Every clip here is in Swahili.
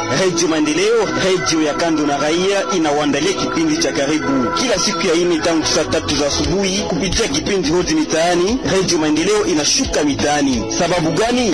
Redio Maendeleo, redio ya kando na raia, inawaandalia kipindi cha karibu kila siku ya ine tangu saa tatu za asubuhi kupitia kipindi hodi mitaani. Redio Maendeleo inashuka mitaani. Sababu gani?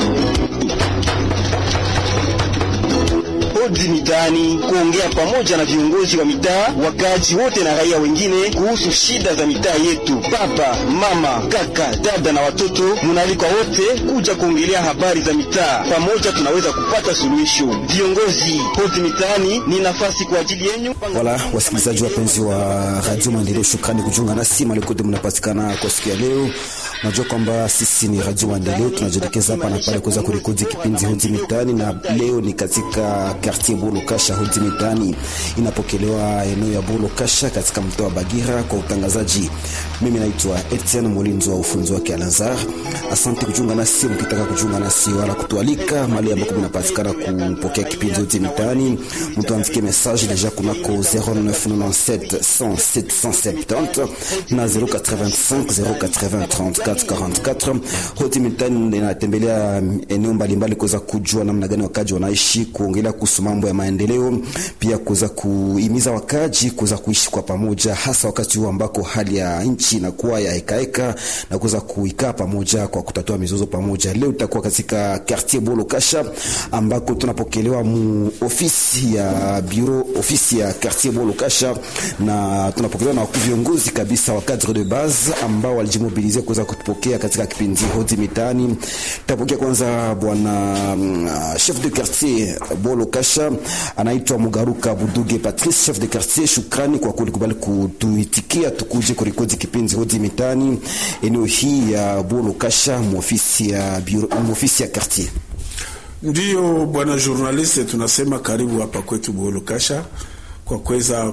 Hodi mitaani, kuongea pamoja na viongozi wa mitaa, wakazi wote na raia wengine kuhusu shida za mitaa yetu. Baba, mama, kaka, dada na watoto, munaalikwa wote kuja kuongelea habari za mitaa. Pamoja tunaweza kupata suluhisho. Viongozi, hodi mitaani ni nafasi kwa ajili yenu. Wala wasikilizaji wapenzi wa Radio Maendeleo, shukrani kujiunga nasi malikote mnapatikana kwa siku ya leo. Unajua kwamba sisi ni Radio Maendeleo, tunajielekeza hapa na pale kuweza kurekodi kipindi hodi mitaani, na leo ni katika quartier Bolo Kasha. Hodi mitaani inapokelewa eneo ya Bolo Kasha katika mtaa wa Bagira. Kwa utangazaji, mimi naitwa Etienne Molinzo wa ufunzi wake Alanzar. Asante kujiunga nasi, mkitaka kujiunga nasi wala kutualika mahali ambako mnapatikana kupokea kipindi hodi mitaani, mtuandikie message deja kunako 0997 100 770 na 085 080 34 44. Hodi mitaani inatembelea eneo mbalimbali kuweza kujua namna gani wakaji wanaishi, kuongelea kuhusu mambo ya maendeleo, pia kuweza kuhimiza wakaji kuweza kuishi kwa pamoja, hasa wakati huu ambako hali ya nchi inakuwa ya hekaheka na kuweza kuikaa pamoja kwa kutatua mizozo pamoja. Leo tutakuwa katika quartier Bolo Kasha ambako tunapokelewa mu ofisi ya bureau ofisi ya quartier Bolo Kasha, na tunapokelewa na viongozi kabisa wa cadre de base ambao walijimobilize kuweza kutupokea katika kipindi hodi mitaani. Tutapokea kwanza bwana uh, chef de quartier Bolo Kasha anaitwa Mugaruka Buduge Patrice, chef de quartier. Shukrani kwa kulikubali kutuitikia tukuje kurekodi kipindi hodi mitaani eneo hii ya Bolo Kasha, muofisi ya bureau, muofisi ya quartier. Ndiyo bwana journaliste, tunasema karibu hapa kwetu Bolo Kasha kwa kuweza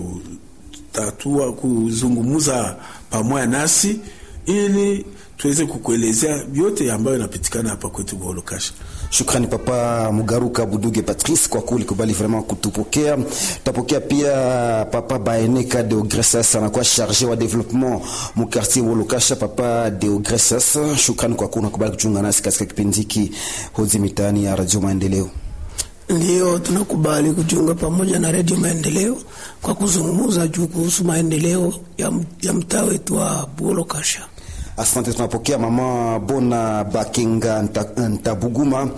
kutatua kuzungumza pamoja nasi ili tuweze kukuelezea vyote ambayo inapitikana hapa kwetu Bolo Kasha. Shukrani papa Mugaruka Buduge Patrice kwa kulikubali vraiment kutupokea. Tutapokea pia papa Baeneka Deogressas anakuwa charge wa development mu quartier Bolo Kasha. Papa Deogressas, shukrani kwa kunakubali kuchunga nasi katika kipindi hiki hodi mitaani ya Radio Maendeleo. Ndiyo, tunakubali kujiunga pamoja na redio Maendeleo kwa kuzungumza juu kuhusu maendeleo ya, ya mtaa wetu wa Bolo Kasha. Asante. Tunapokea mama Bona Bakinga Ntabuguma,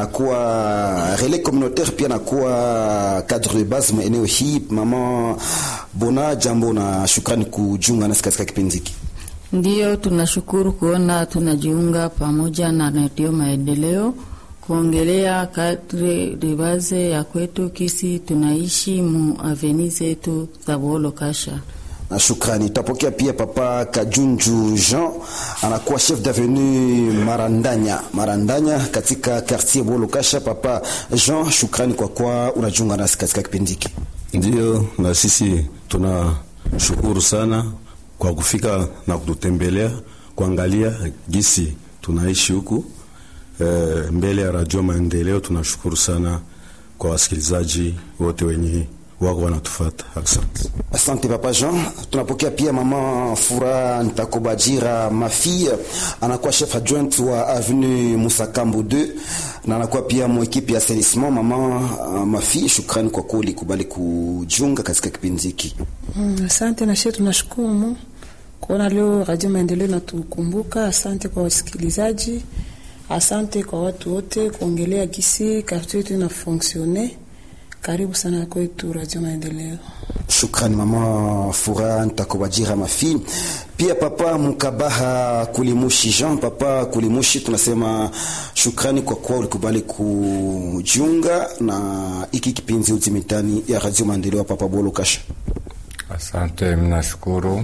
anakuwa relais communautaire, pia anakuwa cadre de base eneo hii. Mama Bona, jambo na shukrani kujiunga nasi katika kipindi hiki. Ndiyo, tunashukuru kuona tunajiunga pamoja na redio Maendeleo kuongelea kadre de base ya kwetu kisi tunaishi mu aveni zetu za Bolo Kasha na shukrani. Tutapokea pia papa Kajunju Jean anakuwa chef d'avenue Marandanya Marandanya katika quartier Bolo Kasha. Papa Jean, shukrani kwa kwa unajiunga nasi katika kipindi hiki. Ndio, na sisi tunashukuru sana kwa kufika na kututembelea kuangalia gisi tunaishi huku e, mbele ya Radio Maendeleo. Tunashukuru sana kwa wasikilizaji wote wenye wako wanatufata. Asante, asante papa Jean. Tunapokea pia mama Fura Ntakobajira Mafia, anakuwa chef adjoint wa avenue Musakambu 2 na anakuwa pia mwekipe ya assainissement. Mama uh, Mafia, shukrani kwa kuli kubali kujiunga katika kipindi hiki. Mm, asante na shetu, tunashukuru kuona leo Radio Maendeleo natukumbuka. Asante kwa wasikilizaji, asante kwa watu wote kuongelea gisi kartu yetu ina fonctionne karibu sana kwetu Radio Maendeleo. Shukrani mama Fura Ntakobajira Mafi. Pia papa Mukabaha Kulimushi Jean, papa Kulimushi, tunasema shukrani kwa kuwa ulikubali kujiunga na iki kipindi uzimitani ya Radio Maendeleo. Papa Bolo Kasha, asante. Mnashukuru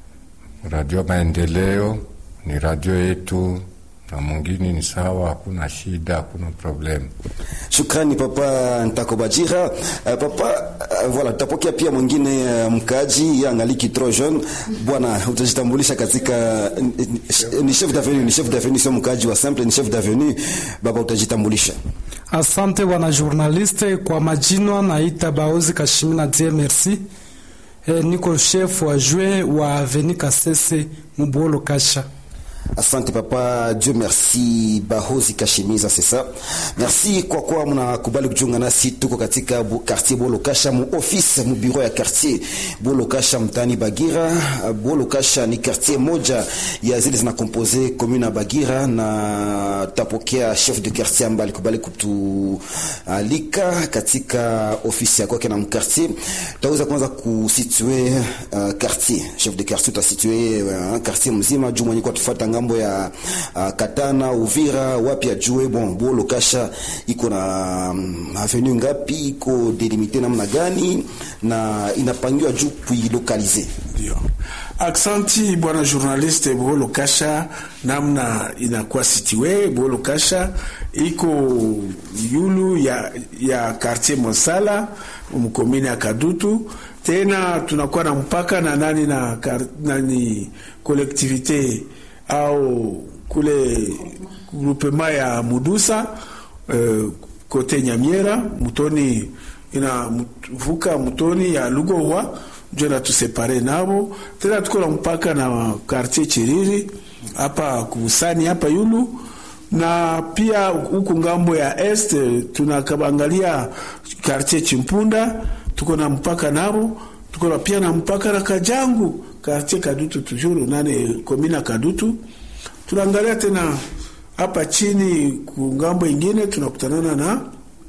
Radio Maendeleo, ni radio yetu na mwingine ni sawa, hakuna shida, hakuna problem. Shukrani papa Ntakobajira. Uh, papa uh, voilà, tutapokea pia mwingine uh, mkaji angaliki trop jeune. Bwana, utajitambulisha katika ni chef d'avenue, ni chef d'avenue, sio mkaji wa simple, ni chef d'avenue. Baba, utajitambulisha. Asante bwana journaliste, kwa majina naita Baozi Kashimina die merci. E, niko chef wa jue wa Avenue Kasese Mubolo Kasha. Asante papa, Dieu merci. Bahozi Kashimiza, c'est ça. Merci kwa kuwa mnakubali kujiunga nasi. Tuko katika bu, quartier Bolokasha, mu office mu bureau ya quartier Bolokasha mtani Bagira. Bolokasha ni quartier moja ya zile zinakompose commune ya Bagira, na tapokea chef de quartier ambaye alikubali kutualika katika ofisi ya kwake na mkartier. Tutaweza kwanza kusitue uh, quartier chef de quartier utasitue uh, quartier mzima juu mwenye kwa tufuata ngambo ya uh, Katana, Uvira, wapi ajue bon Bolo Kasha iko na um, avenue ngapi, iko delimite namna gani na inapangiwa juu kuilokalize. Ndio. Aksanti bwana journaliste. Bolo Kasha namna inakuwa situe, Bolo Kasha iko yulu ya, ya quartier Mosala mkomini ya Kadutu. Tena tunakuwa na mpaka na nani na kar, nani collectivité au kule grupema ya Mudusa uh, kote Nyamiera mutoni inavuka mutoni ya Lugowa njo natusepare nabo. Tena tuko na mpaka na quartier Chiriri hapa kusani hapa yulu na pia huku ngambo ya est tunakabangalia quartier Chimpunda tuko na mpaka nabo. Tuko na pia na mpaka na Kajangu quartier Kadutu tujuru nane komina Kadutu. Tunaangalia tena hapa chini kungambo ingine tunakutanana na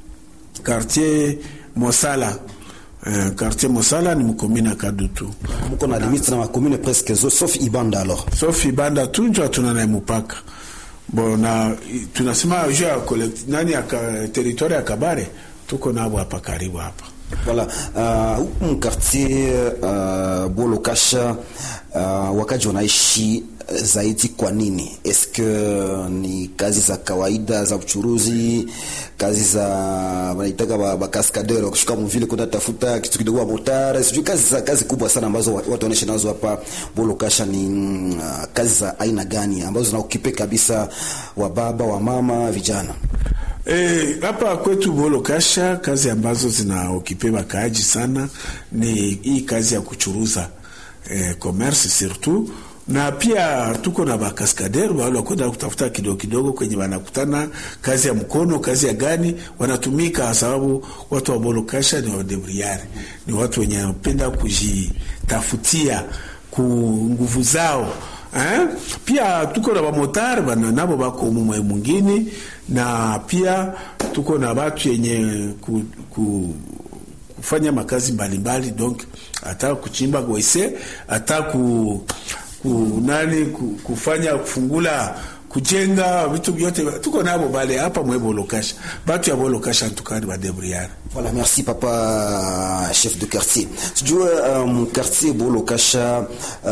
quartier Mosala. Uh, quartier Mosala ni mkomina Kadutu. Mko na limite na makomune presque zo sauf Ibanda alors. Sauf Ibanda tu njo tuna na mpaka. Bon na tunasema juu ya nani ya territoire ya Kabare tuko nabo hapa karibu hapa. Voilà, huku uh, mkartier uh, Bolo Kasha uh, wakaji wanaishi zaidi kwa nini? Eske ni kazi za kawaida za uchuruzi, kazi za wanaitaka bakaskadeur kushuka mvile kwenda tafuta kitu kidogo wa motare, sijui kazi za kazi kubwa sana ambazo watu wanaishi nazo hapa Bolo Kasha. Ni uh, kazi za aina gani ambazo zinaokipe kabisa wa baba wa mama vijana? E, hapa kwetu Bolo Kasha kazi ambazo zinaokipe wakaaji sana ni hii kazi ya kuchuruza e, commerce surtout na pia tuko na bakaskader wale wakwenda kutafuta kidogo kidogo kwenye wanakutana kazi ya mkono, kazi ya gani wanatumika, sababu watu wa Bolo Kasha ni wadebriari, ni watu wenye wanapenda kujitafutia ku nguvu zao eh? Pia tuko na bamotari bana nabo bako mumwe mwingine, na pia tuko na batu yenye ku, ku, kufanya makazi mbalimbali donc hata kuchimba gwese hata ku ku, nani kufanya kufungula kujenga vitu vyote tuko nabo bale hapa mwe Bolokasha, batu ya Bolokasha tukani ba debriare. Voilà, merci papa chef de quartier. Sijue um, quartier Bolokasha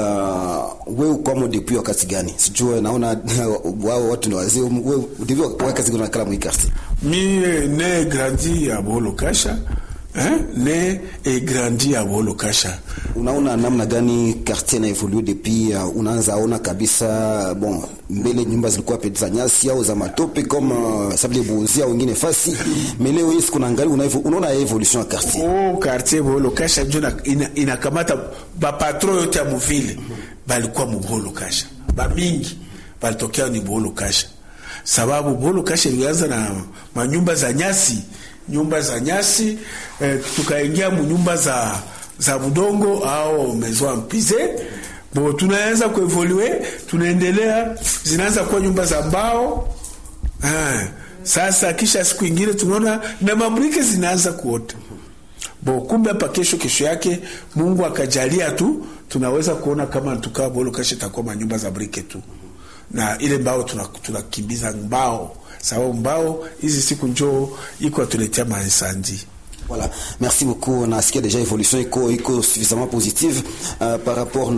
uh, wewe ukwamo depuis wakati gani? Sijue naona wao watu ni wazee, wewe depuis wakati gani unakala mwi quartier? Mi ne grandi ya Bolokasha Hein? ne e grandi ya Bolo Kasha. Unaona namna gani quartier na evolue depuis uh, unaanza ona kabisa bon, mbele nyumba zilikuwa pe za nyasi au za matope kama uh, sabile buuzia wengine fasi mais leo hii kuna angalia una unaona evolution ya quartier. Oh, quartier Bolo Kasha ndio inakamata ina ba patron yote ya mvile balikuwa mu Bolo Kasha. Ba mingi balitokea ni Bolo Kasha. Sababu Bolo Kasha ilianza na manyumba za nyasi nyumba za nyasi eh, tukaingia mu nyumba za za budongo au maison ampize bo, tunaanza kuevolue, tunaendelea, zinaanza kuwa nyumba za mbao ah. Sasa kisha siku ingine tunaona na mabrike zinaanza kuota bo, kumbe hapa kesho kesho yake Mungu akajalia tu tunaweza kuona kama tukaa bolo kasha takuwa manyumba za brike tu, na ile mbao tunakimbiza tuna mbao sababu mbao hizi siku njoo iko atuletea mainsandi. Voilà, merci beaucoup. Nasikia deja evolution iko iko suffisamment positive uh, par rapport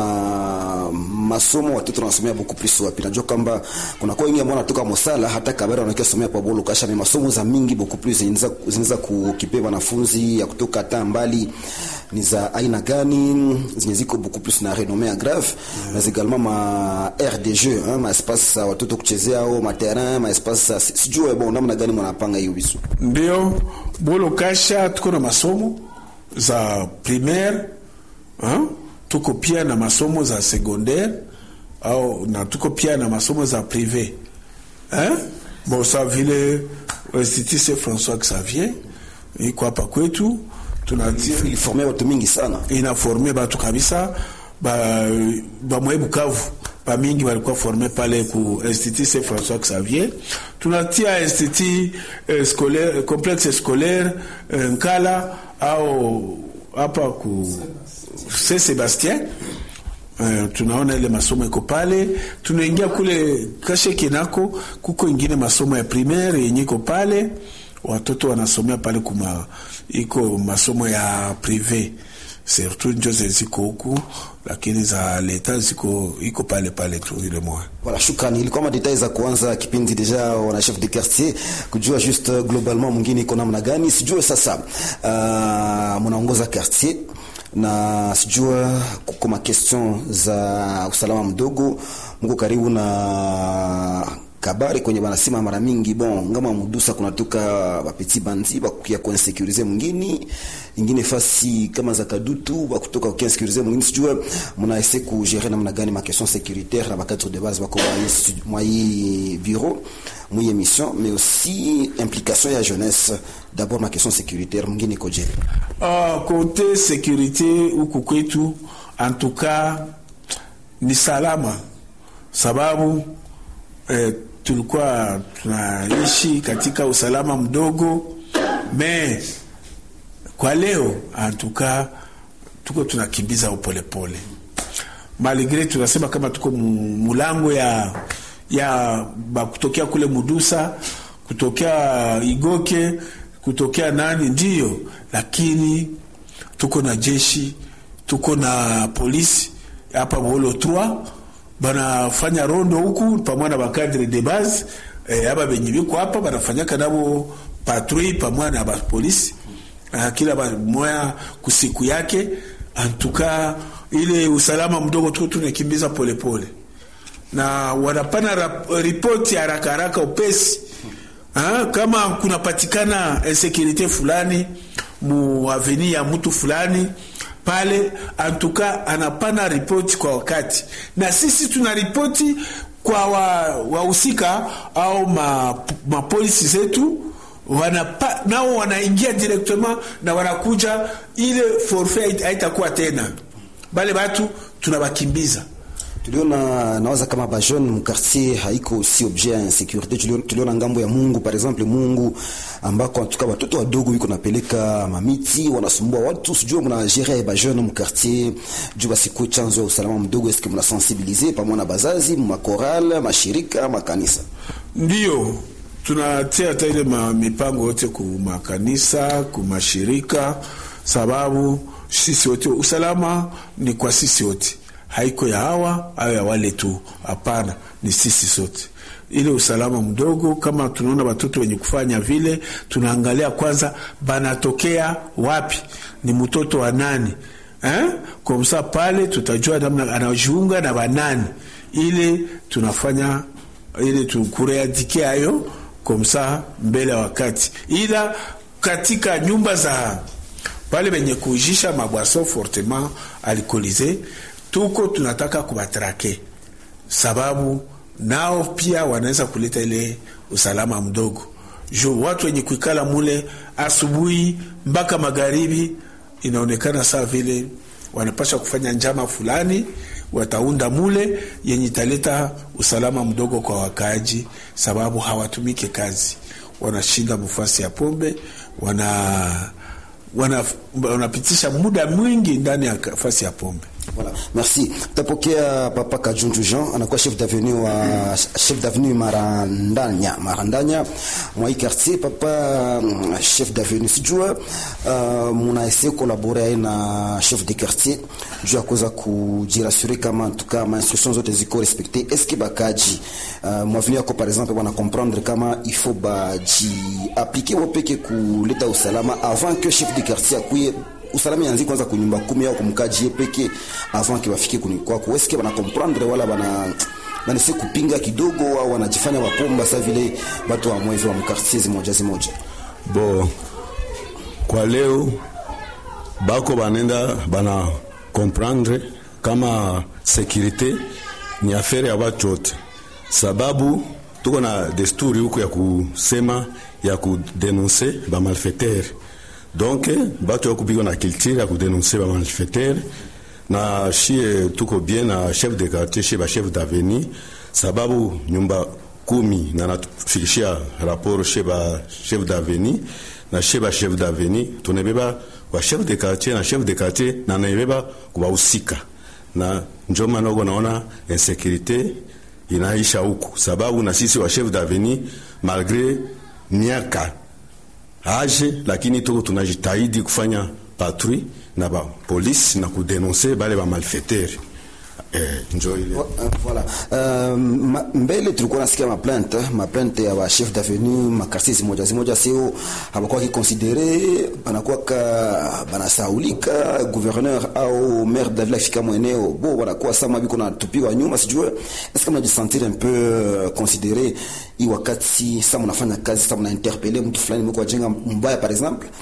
na masomo watoto wanasomea beaucoup plus wapi. Najua kwamba kuna kwa wengi ambao wanatoka Mosala hata Kabera wanakia somea kwa Bolo Kasha, ni masomo za mingi beaucoup plus zinaweza kukipe wanafunzi ya kutoka hata mbali ni za aina gani zenye ziko beaucoup plus na renommee ya grave mm. mais également ma aire de jeu hein, ma espace za watoto kuchezea au ma terrain ma espace sijue bon namna gani mnapanga hiyo visu ndio Bolo Kasha tuko na masomo za primaire hein? tuko pia na masomo za secondaire au na tuko pia na masomo za prive eh? Bon, sa vile Institut Saint François Xavier iko hapa kwetu tunatia iliforme watu mingi sana inaforme batu kabisa ba bamwe Bukavu ba mingi walikuwa forme pale ku Institut Saint François Xavier. Tunatia institut eh, scolaire complexe scolaire eh, Nkala au hapa ku Saint Sebastien. Uh, tunaona ile masomo iko pale, tunaingia kule kashe kinako, kuko ingine masomo ya primaire yenye iko pale, watoto wanasomea pale kuma iko masomo ya prive surtout njo ziko huku, lakini za leta ziko iko pale pale tu ile moja. Voilà, shukrani. Ilikuwa madetail za kuanza kipindi deja wana chef de quartier kujua juste globalement mwingine iko namna gani, sijue sasa uh, mnaongoza quartier na sijua kuko ma question za usalama mdogo, mko karibu na kabari kwenye banasema mara mingi bon ngama mudusa kunatoka bapeti bandi bakukia kuinsekurize mwingine ingine fasi kama za kadutu bakutoka kuinsekurize mwingine sijua muna ese kugere namna gani ma question sécuritaire na bakadre de base bako mwa hii bureau mwa émission mais aussi implication ya jeunesse d'abord ma question sécuritaire mwingine koje Ah, kote sécurité huku kwetu en tout cas ni salama sababu eh, tulikuwa tunaishi katika usalama mdogo me kwa leo antuka tuko tunakimbiza upolepole maligre tunasema kama tuko mu- mulango ya ya ba kutokea kule mudusa kutokea igoke kutokea nani ndiyo lakini tuko na jeshi tuko na polisi hapa bolo 3 banafanya rondo huku pamoja na bakadre de base eh, aba benye biko hapa banafanyaka nabo patrui pamoja na bapolisi uh, kila ba- moya kusiku yake antuka ile usalama mdogo tuko tunakimbiza polepole na wanapana rap- ripoti haraka haraka upesi ha, kama kunapatikana insekurite fulani mu aveni ya mtu fulani pale antuka anapana ripoti kwa wakati na sisi tuna ripoti kwa wahusika wa au ma, mapolisi zetu wanapa, nao wanaingia directement na wanakuja ile forfait haitakuwa tena bale batu tunabakimbiza tuliona nawaza kama bajeune mkartier haiko si objet ya insécurité tuliona, tuliona ngambo ya mungu par exemple mungu ambako antuka watoto wadogo wiko napeleka mamiti wanasumbua watu sijua mnagere bajeune mkartier juu basikuwe chanzo ya usalama mdogo eske mnasensibilize pamoja na bazazi makoral mashirika makanisa Ndiyo, tunatia hata ile ma- mipango yote ku makanisa ku mashirika, sababu sisi wote usalama ni kwa sisi wote, haiko ya hawa au ya wale tu. Hapana, ni sisi sote. Ile usalama mdogo, kama tunaona watoto wenye kufanya vile, tunaangalia kwanza banatokea wapi, ni mtoto wa nani eh? Kwa msa pale tutajua namna anajiunga na banani, ile tunafanya ili tukureadike hayo komsa mbele ya wakati, ila katika nyumba za pale benye kuujisha mabwaso fortement alcoolise tuko tunataka kubatrake, sababu nao pia wanaweza kuleta ile usalama mdogo juu watu wenye kuikala mule asubuhi mpaka magharibi, inaonekana saa vile wanapasha kufanya njama fulani wataunda mule yenye italeta usalama mdogo kwa wakaaji, sababu hawatumike kazi, wanashinda mfasi ya pombe, wana wana wanapitisha muda mwingi ndani ya fasi ya pombe. Voilà. Merci. Tapokea Papa Kajunju Jean anakuwa chef d'avenue wa chef d'avenue Marandanya. Marandanya mwa hii quartier papa mm, chef d'avenue sijua uh, muna essayer collaborer na chef de quartier juu ya kuweza kujirassurer kama en tout cas ma instructions zote ziko respectées. Est-ce que bakaji uh, mwavenue yako par exemple wana comprendre kama il faut baji appliquer wapeke kuleta usalama avant que chef de quartier akuye usalama yanzi kwanza kunyumba kumi au kumkaji peke avant que bafike kuni kwako eske bana comprendre wala bana banese kupinga kidogo au wanajifanya wapomba sa vile batu wa mwevi wa mkartier zimoja zimoja bo kwa leo bako banenda bana comprendre kama sécurité ni afere ya watu wote, sababu tuko na desturi huku ya kusema ya kudenonse ba malfaiteur donc batu ya kupigwa na culture ya kudenonse ba malfaiteur na shie tuko bien na chef de quartier chez ba chef d'avenue, sababu nyumba kumi na natufikishia rapport chez ba chef d'avenue na chez ba chef d'avenue tunabeba wa chef de quartier na chef de quartier na naibeba kuwahusika na njo maana uko naona insécurité inaisha huku, sababu na sisi wa chef d'avenue malgré miaka age, lakini tuko tunajitahidi kufanya patrouille na ba polisi na kudenonse bale ba malfaiteur eh, njo ile Voilà. Uh, ma, mbele tulikuwa nasikia maplainte maplainte ya ba chef d'avenue makartier zimoja zimoja, sio hawakuwa kikonsidere banakuwa ka banasaulika gouverneur au maire de la ville afika mweneo bo wanakuwa sama biko na tupiwa nyuma, sijue est-ce que mnajisentir un peu euh, considéré hii wakati sasa mnafanya kazi sasa mnainterpele mtu fulani mko jenga mbaya par exemple